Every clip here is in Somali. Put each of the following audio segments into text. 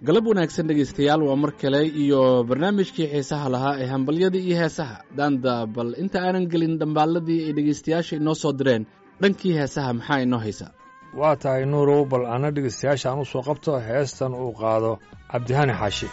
galab wanaagsan dhegaystayaal waa mar kale iyo barnaamijkii xiisaha lahaa ee hambalyadii iyo heesaha daanda bal inta aanan gelin dhambaalladii ay dhegaystayaasha inoo soo direen dhankii heesaha maxaa inoo haysa waa tahay nuurow bal ana dhegaystayaasha aan u soo qabto heestan uu qaado cabdihani xaashi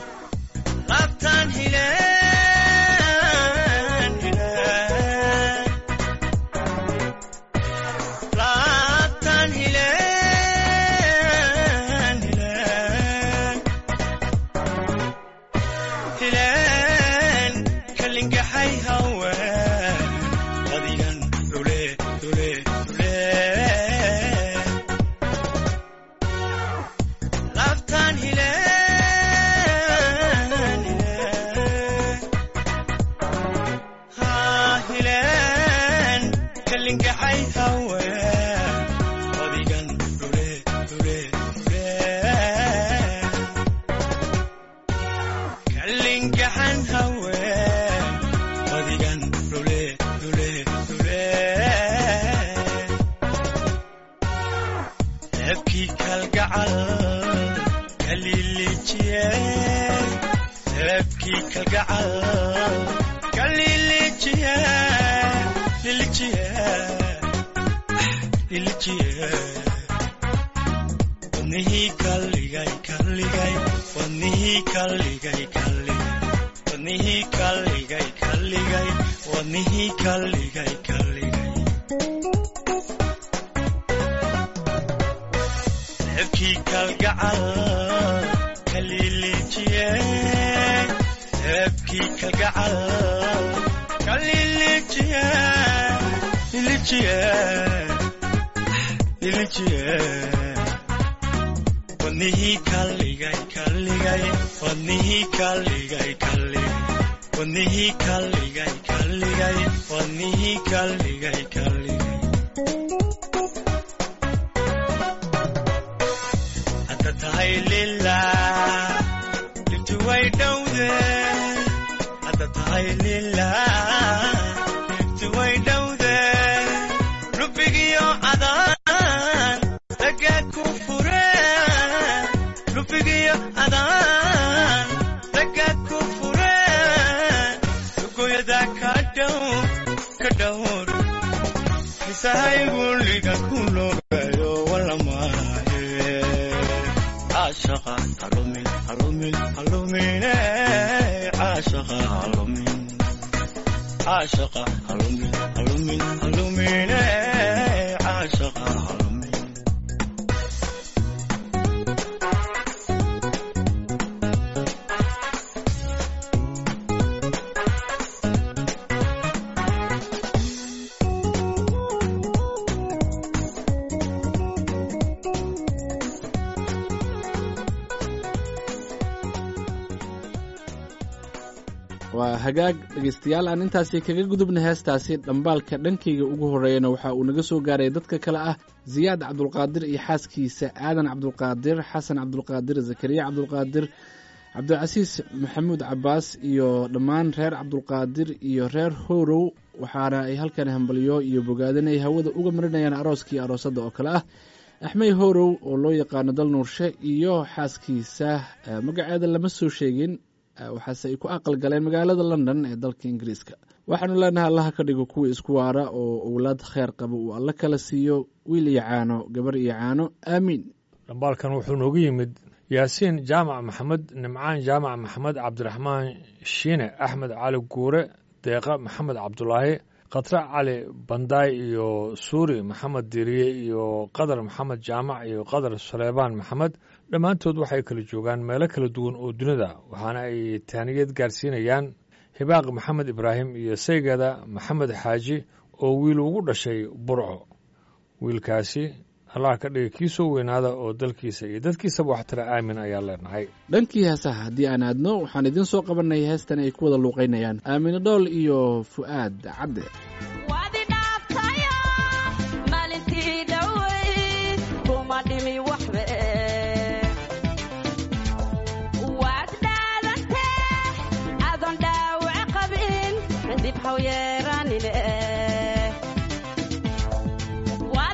waa hagaag dhegaystayaal aan intaasi kaga gudubna heestaasi dhambaalka dhankayga ugu horreeyana waxa uu naga soo gaaray dadka kale ah ziyaad cabdulqaadir iyo xaaskiisa aadan cabdulqaadir xasan cabdulqaadir zakariya cabdulqaadir cabdilcasiis maxamuud cabaas iyo dhammaan reer cabdulqaadir iyo reer horow waxaana ay halkan hambalyo iyo bogaadin ay hawada uga marinayaan arooskii aroosadda oo kale ah axmey horow oo loo yaqaano dal nuurshe iyo xaaskiisa magaceeda lama soo sheegin waxaase ay ku aqal galeen magaalada london ee dalka ingiriiska waxaanu leenahay allaha ka dhigo kuwa isku waara oo owlaad kheer qaba uu alla kala siiyo wiil iyo caano gabar iyo caano aamiin dhambaalkan wuxuu noogu yimid yaasiin jaamac maxamed nimcaan jaamac maxamed cabdiraxmaan shiine axmed cali guure deeqa maxamed cabdulaahi khatre cali bandaay iyo suuri maxamed diriye iyo qadar maxamed jaamac iyo qadar saleebaan maxamed dhammaantood waxay kala joogaan meelo kala duwan oo dunida waxaana ay taaniyad gaarsiinayaan hibaaq maxamed ibraahim iyo saygeeda maxamed xaaji oo wiil ugu dhashay burco wiilkaasi allah ka dhiga kii soo weynaada oo dalkiisa iyo dadkiisaba waxtara aamin ayaa leenahay dhankii heesaha haddii aan aadno waxaan idiin soo qabanay heestan ay ku wada luuqaynayaan aamine dhool iyo fu'aad cadde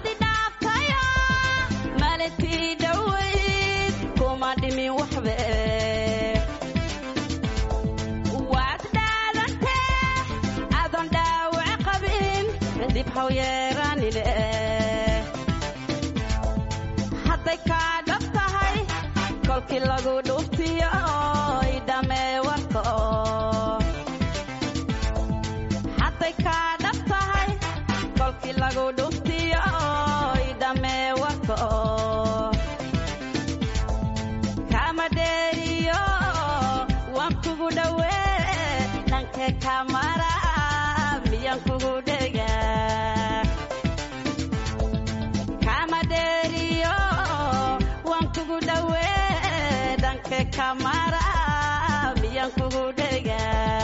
wadi dhaaftaya malintii dhowayd kuma dhimin waxbe waxau yeeranine hadday kaa dhab tahay kolkii lagu dhuftiyo idhamee warka hadday kaa dhab tahay kolkii lagu dhuftiyo idhamee warka kama dheeriyo waan kugu dhowee dhankee kamara miyaan kugu dhega kama dheeriyo waan kugu dhowee dhankee kamara miyaan kugu dhega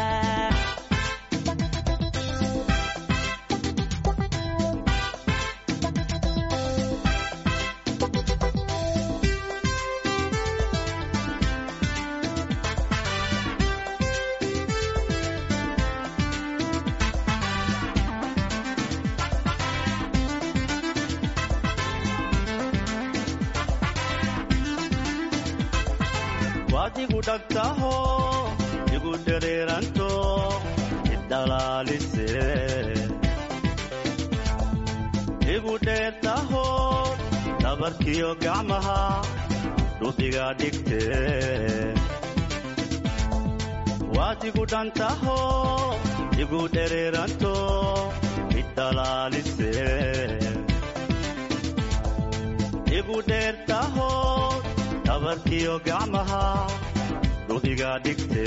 waad igu dhagtaho igu dhereeranto idhalaalise igu dheertaho dhabarkiyo gacmaha dhubiga dhigte waad igu dhantaho igu dhereeranto idhalaalise igu dheertaho dhabarkiyo gacmaha dhubiga dhigte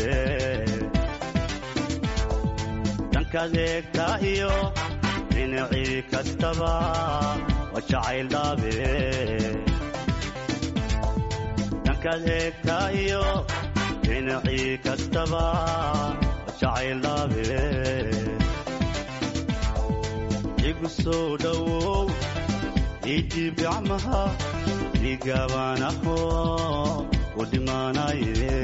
dhankaad eegtaa iyo dhinacii kastaba waa jacayl dhaabe dhankaad eegtaa iyo dhinacii kastaba waa jacayl dhaabe igu soo dhowow ijiib gacmaha igaabanaho u dhimaanaye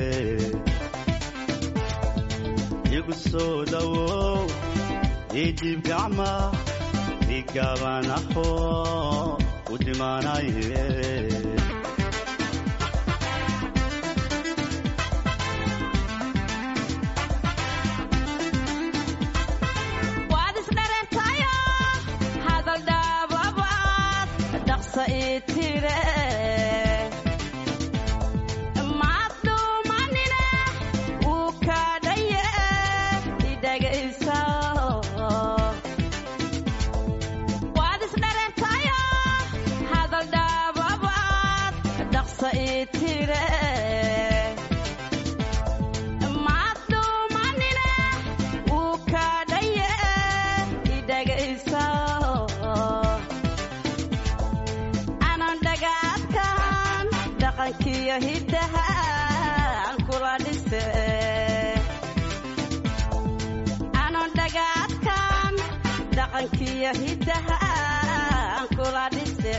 igu soo dhowow ijiib gacma igaabanaho u dhimaanaye waad isdhareertayo hadal dhaababaad dhaqsa ii tire maad dhuumanine wuu kaadhaye idhagaysa waad isdhareertayo hadal dhaababaad dhaqsa ii tire maad dhuumanine wuu kaadhaye idhagaysa anan dhagaadkan dhaqankiyo hiddaha aan kula dhise anan dhagaadkan dhaqankiyo hiddaha aan kula dhise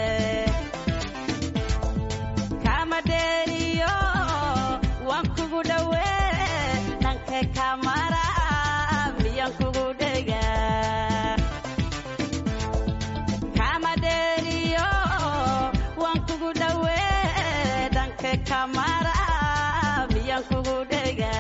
kama dheeriyo waan kugu dhowee dhankee kamara miyaan kugu dhega kama dheeriyo waan kugu dhowee dhankee kamara miyaan kugu dhega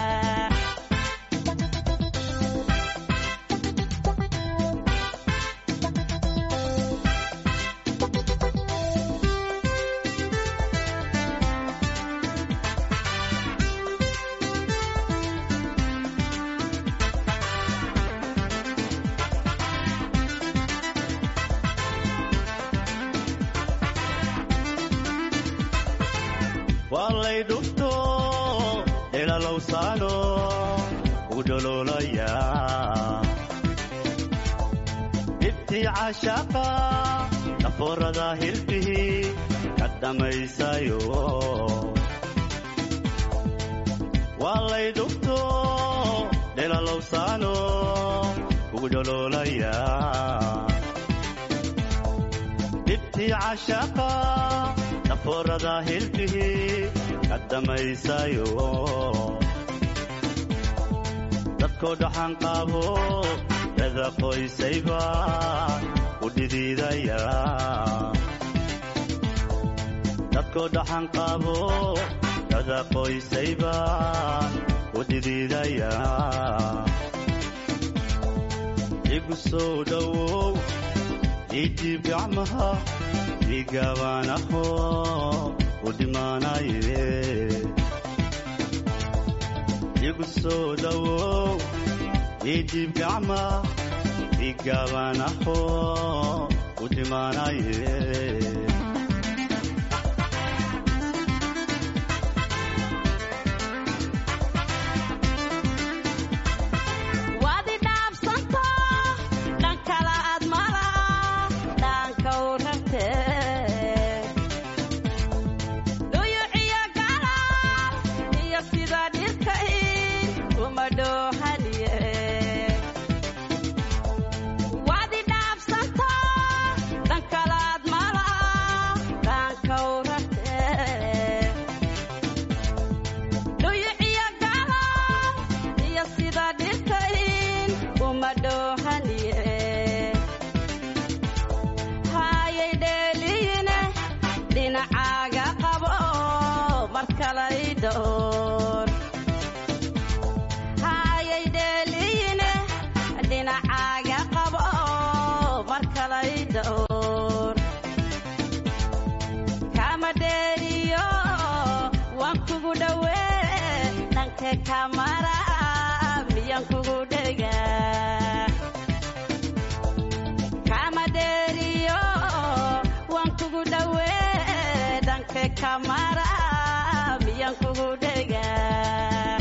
waa lay dhufto ilalowsaano u dholoolaya dhibtii cashaqa dhafoorada hilbihii ka dhammaysayo waa lay dhufto dhilalowsaano ugu dholoolaya dhibtii cashaqa dhafoorada hilbihii ka dhammaysayo dadkoo dhaxan qaabo dada qoysayba u dhidiidaya dadkoo dhaxan qaabo dada qoysayba u dhidiidaya igu igu soo dhowow idiib gacmaha igaabaan aho u dhimaanaye igu soo dhowow idiib gacma igaabaan aho u dhimaanaye waad i dhaabsanto dhan kala aad mala dhaanka u ragtee duyuciyo gala iyo sida dhirka in uma dhoohaniye waad i dhaabsanto dhan kala aad mala dhaanka u ragtee duyuciyo gala iyo sida dhirka in uma dhoohaniye hayay dheeliine dhinacaaga qabo mar kale i dhowr hayay dheeliine dhinacaaga qabo mar kale i dhowr kama dheeriyo waan kugu dhowee dhanka kamara miyaan kugu dhegaa kama dheeriyo waan kugu dhowee dhanka kamara miyaan kugu dhegaa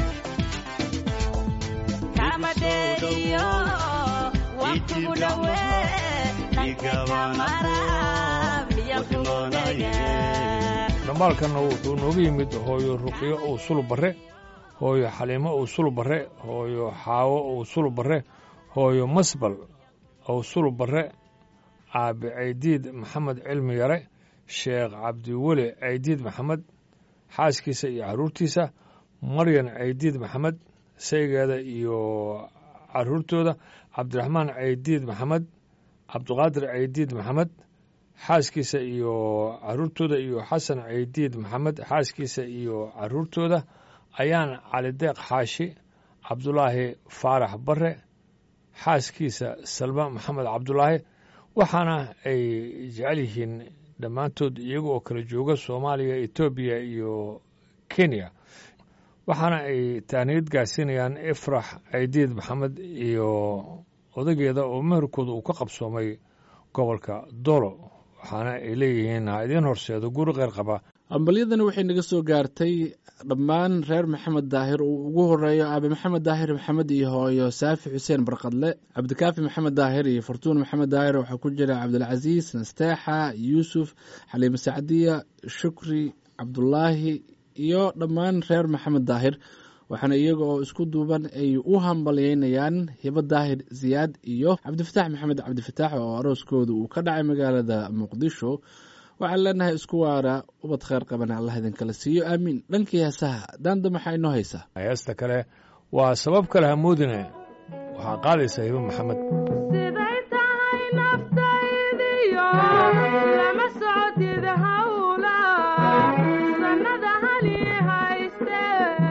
kama dheeriyo waan kugu dhowee dhanka kamara miyaan kugu dhegaa dhambaalkanna wuxuu nooga yimid hooyo ruqyo uu sulub barre hooyo xaliimo uu sulub barre hooyo xaawo uu sulub barre hooyo masbal uu sulub barre aabi caydiid maxamed cilmi yare sheekh cabdiweli caydiid maxamed xaaskiisa iyo carruurtiisa maryan caydiid maxamed saygeeda iyo carruurtooda cabdiraxmaan caydiid maxamed cabdiqaadir caydiid maxamed xaaskiisa iyo carruurtooda iyo xasan caydiid maxamed xaaskiisa iyo carruurtooda ayaan calideeq xaashi cabdulaahi faarax bare xaaskiisa salma maxamed cabdulaahi waxaana ay jecel yihiin dhammaantood iyaga oo kala jooga soomaaliya etoobiya iyo kenya waxaana ay taaniyad gaarsiinayaan ifrax caydiid maxamed iyo odageeda oo meherkooda uu ka qabsoomay gobolka dolo waxaana ay leeyihiin ha idiin horseedo guri qeyr qaba ambalyadani waxay naga soo gaartay dhammaan reer maxamed daahir uu ugu horeeyo aabe maxamed daahir maxamed iyo hooyo saafi xuseen barqadle cabdikaafi maxamed daahir iyo fartuun maxamed daahir waxaa ku jira cabdilcasiis nasteexa yuusuf xaliime sacdiya shukri cabdulaahi iyo dhammaan reer maxamed daahir waxaana iyaga oo isku duuban ay u hambalyeynayaan hibo daahir siyaad iyo cabdifataax maxamed cabdifataax oo arooskooda uu ka dhacay magaalada muqdisho waxaan leenahay isku waara ubad kheyr qabana allah idinkala siiyo aamiin dhankii heesaha daanda maxaa inoo haysaa heesta kale waa sabab kale hamoodine waxaa qaadaysa hibo maxamed siday tahay naftaydiyo lama socotid hawla sannada hali hayste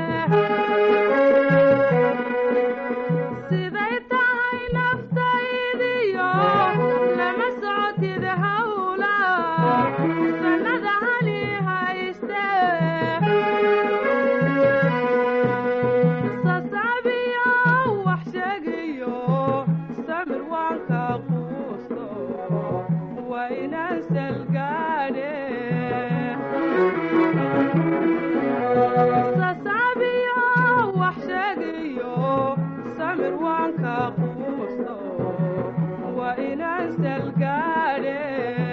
siday tahay naftaydiyo lama socotid hawla sannada hali hayste sasabiyo wax sheegayo samir waan ka quusto waa inaan salgaadhe sasabiyo wax sheegayo samir waan ka quusto waa inaan salgaadhe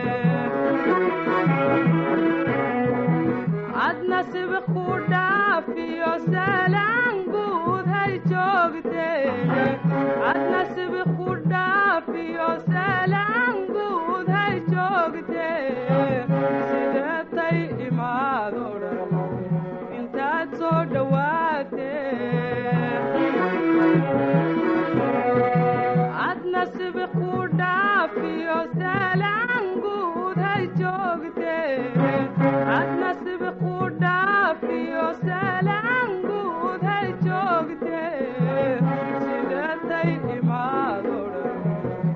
adna sibiq ku dhaafiyo salaan guud hay joogteen adna sibiq ku dhaafiyo salaan guud hay joogteen sideetay imaado dhan intaad soo dhowaateen adna sibiq ku dhaafiyo salaan guud hay joogteen adna sibiq ku dhaafiyo salaan guud hay joogteen sideetay imaado dhan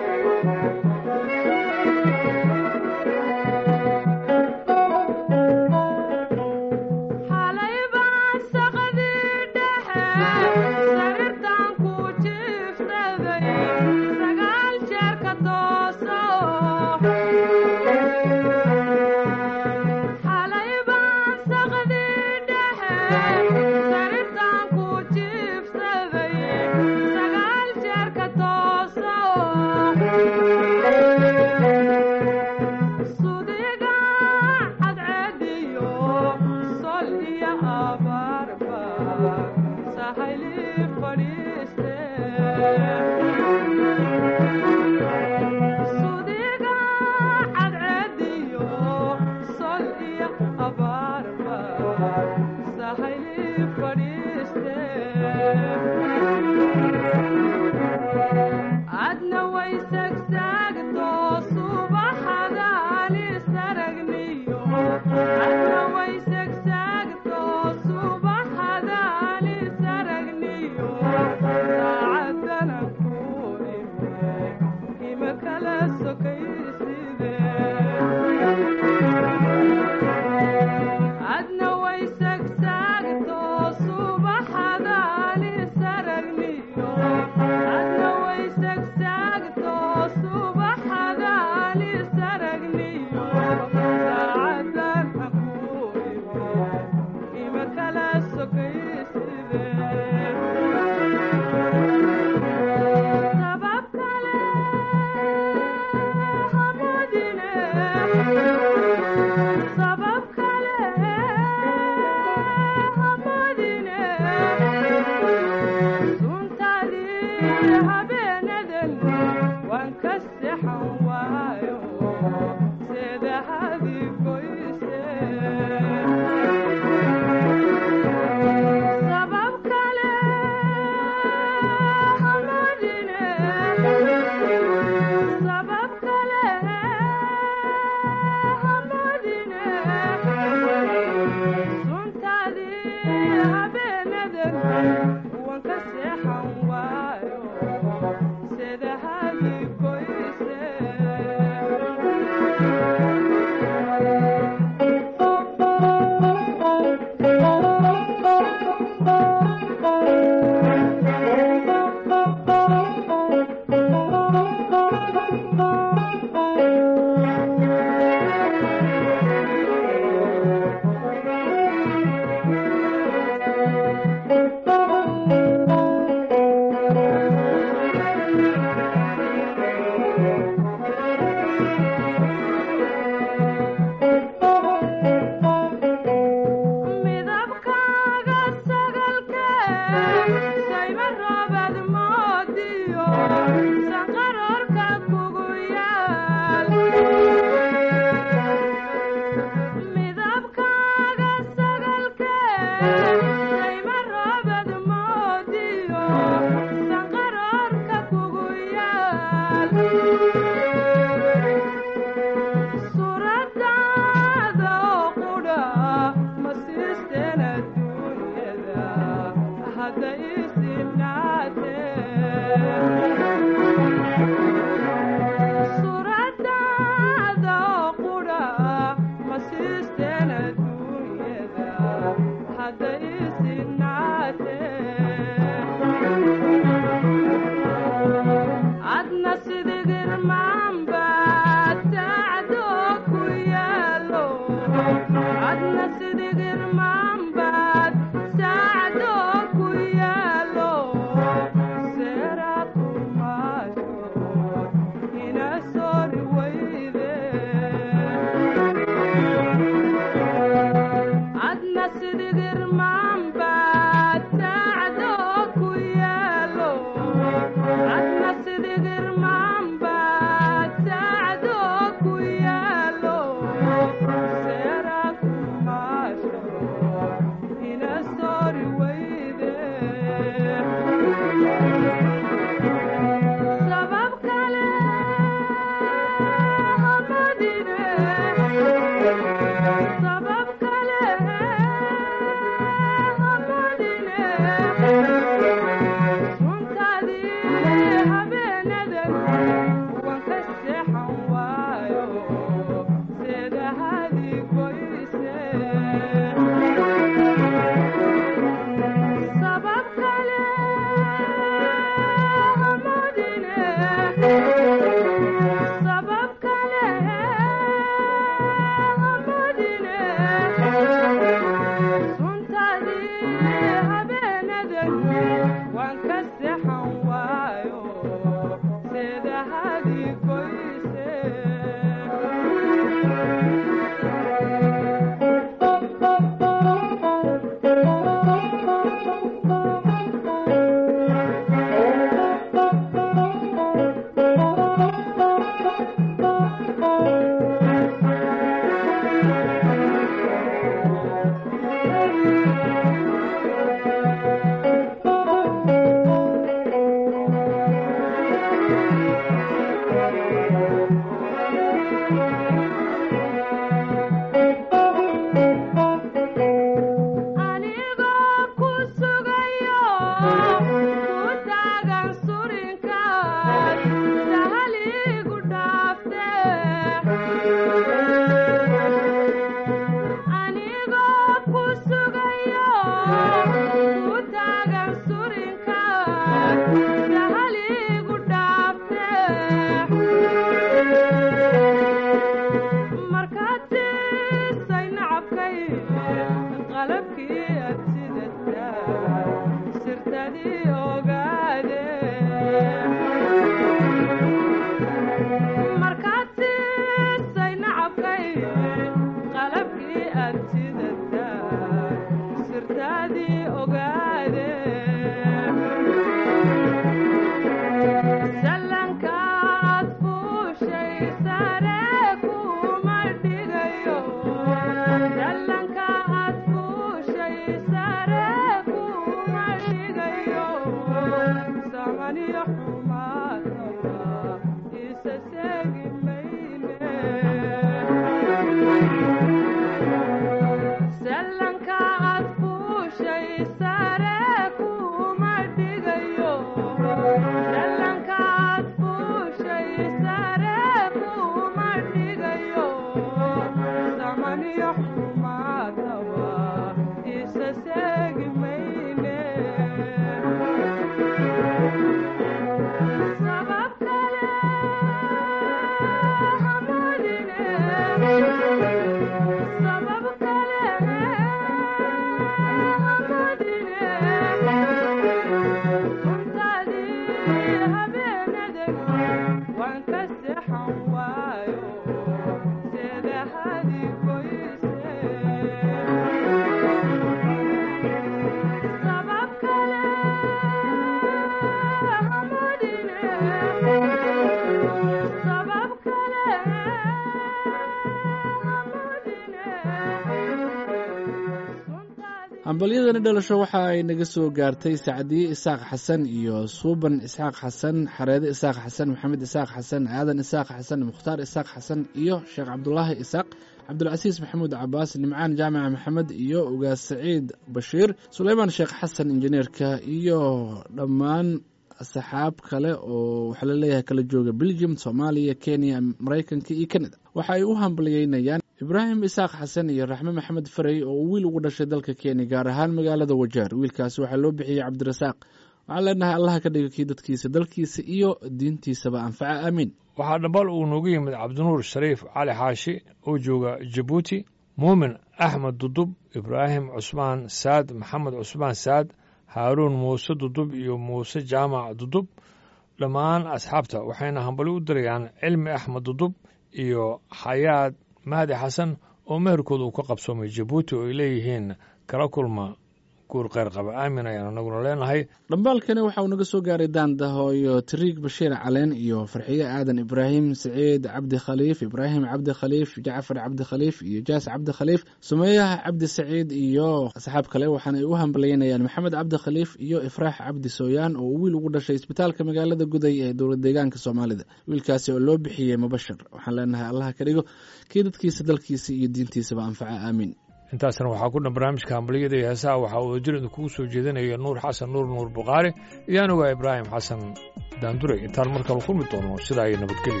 hambalyadani dhalasho waxa ay naga soo gaartay sacdiye isaaq xasan iyo suuban isxaaq xasan xareede isaaq xasan maxamed isaaq xasan aadan isaaq xasan mukhtaar isaaq xasan iyo sheekh cabdulaahi isaaq cabdulcasiis maxamuud cabaas nimcaan jaamaca maxamed iyo ugaas saciid bashiir suleymaan sheekh xasan injineerka iyo dhammaan asxaab kale oo waxaa laleeyahay kala jooga belgium soomaaliya kenya maraykanka iyo canada waxa ay u hambalyeynayaan ibraahim isaaq xasan iyo raxme maxamed farey oo uu wiil ugu dhashay dalka kenya gaar ahaan magaalada wajaar wiilkaasi waxaa loo bixiyey cabdirasaaq waxaan leenahay allaha ka dhiga kii dadkiisa dalkiisa iyo diintiisaba anfaca aamiin waxaa dhambal uu noogu yimid cabdinuur shariif cali xaashi oo jooga jabuuti muumin axmed dudub ibraahim cusmaan saad maxamed cusmaan saad haaruun muuse dudub iyo muuse jaamac dudub dhammaan asxaabta waxayna hambali u dirayaan cilmi axmed dudub iyo xayaad mahdi xasan oo meherkooda uu ka qabsoomay jabuuti oo ay leeyihiin kala kulma guur kheyr qaba aamin ayaan anaguna leenahay dhambaalkani waxa uu naga soo gaaray daandahooyo tariig bashiir caleen iyo farxiye aadan ibraahim saciid cabdi khaliif ibraahim cabdi khaliif jacfar cabdi khaliif iyo jaas cabdi khaliif sumeeyaha cabdi saciid iyo asxaab kale waxaana ay u hambalyeynayaan maxamed cabdi khaliif iyo ifraax cabdi sooyaan oo uu wiil ugu dhashay isbitaalka magaalada guday ee dowlad deegaanka soomaalida wiilkaasi oo loo bixiyey mubashir waxaan leenahay allaha ka dhigo kii dadkiisa dalkiisa iyo diintiisaba anfaca aamiin intaasna waxaa ku dhan barnaamijka hambaliyada iyo heesaha waxaa uu jir idinkugu soo jeedinaya nuur xasan nuur nuur bukhaari iyo anuga ibraahim xasan daanduray intaan mar kale kulmi doono sidaa iyo nabadgelyo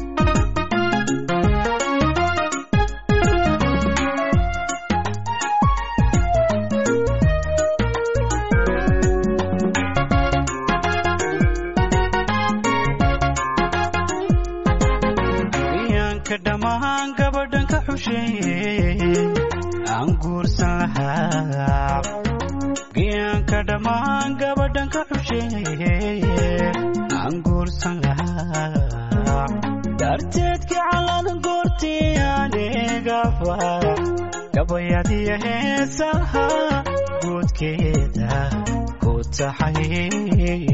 iyaanka dhammaan gabadhan ka xusheeye aan guursan lahaa giyaanka dhammaan gabadhan ka xusheeye aan guursan lahaa darteedkii calan goortii anigaba gabayadiyo heesaha guudkeeda ku taxay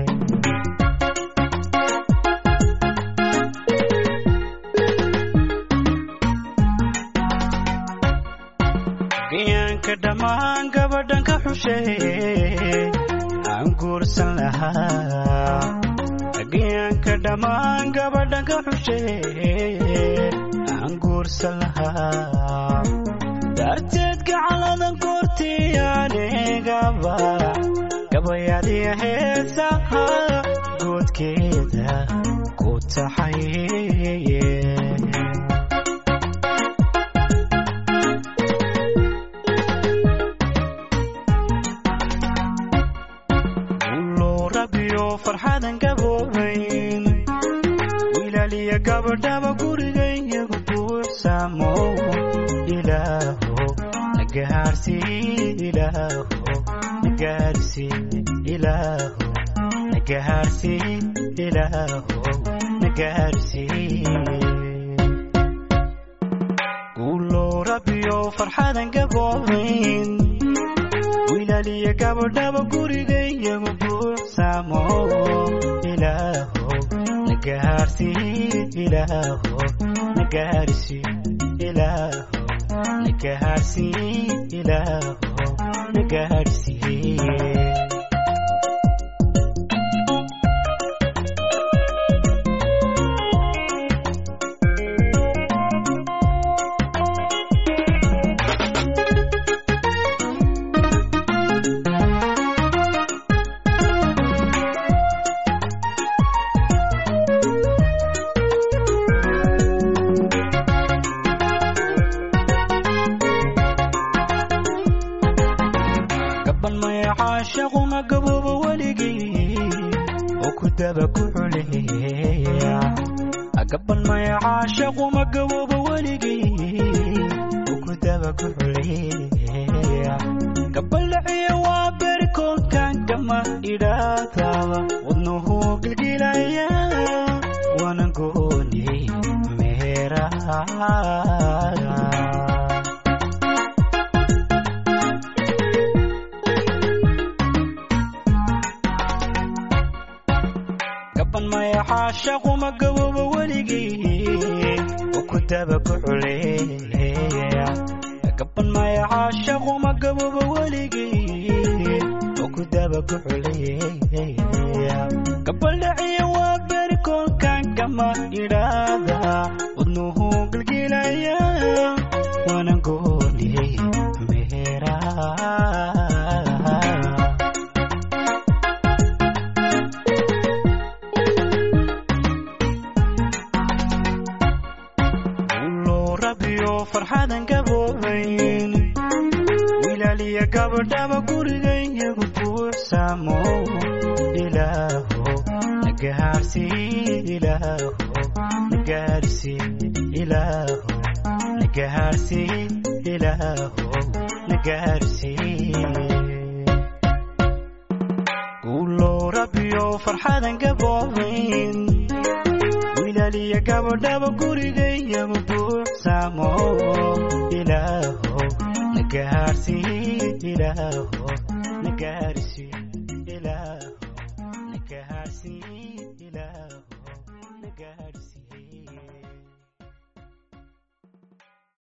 giyaanka dhammaan gabadhan ka xusheeye aan guursan lahaa giyaanka dhammaan gabadhan ka xusheeye aan guursan lahaa darteed gacaladan goortii anigaba gabayadiyo heesaha goodkeeda ku taxay ulow rabbiyo farxadan gaboobayn wilaaliya gabadhaba gurigayyagu buuxsaamo ilaaho nagahaarsi ilaaho nagahaarsi ilaaho nagahaarsi ilaaho nagahaarsi ulow rabbiyo farxadan gaboobayn wilaaliya gabadhaba gurigayyagu buuxsaamo ilaaho nagahaarsi ilaaho nagahaarsi ilaaho nagahaarsi ilaaho nagahaarsi gaban maya caashaquna gabooba weligii oo ku daba ku xuleeya gaban maya caashaquma gabooba weligii oo ku daba ku xuleeya gabalaciya waa berikoonkan kama idhaataaba wadnuhu gilgilaya wana gooni meeraha gaban maya caashaquma gabooba weligii oo ku daba ku xuleeya gaban maya caashaquma gaboobo weligii oo ku daba ku xuleeya gabaldhaciya waa beri kolkan kama idhaada wadnuhu gilgilaya waana gooniyey meheraa ulow rabiyo farxadan gaboobayn wilaaliya gabadhaba gurigayagu buuxsaamo ilaaho nagaarsi ilaaho nagaarsi ilaaho nagaarsi ilaaho nagaarsi ulow rabiyo farxadan gaboobayn wilaaliya gabadhaba gurigayagu buuxsaamo ilaaho nagaarsi ilaaho nagaarsi ilaaho nagaarsi ilaaho nagaarsi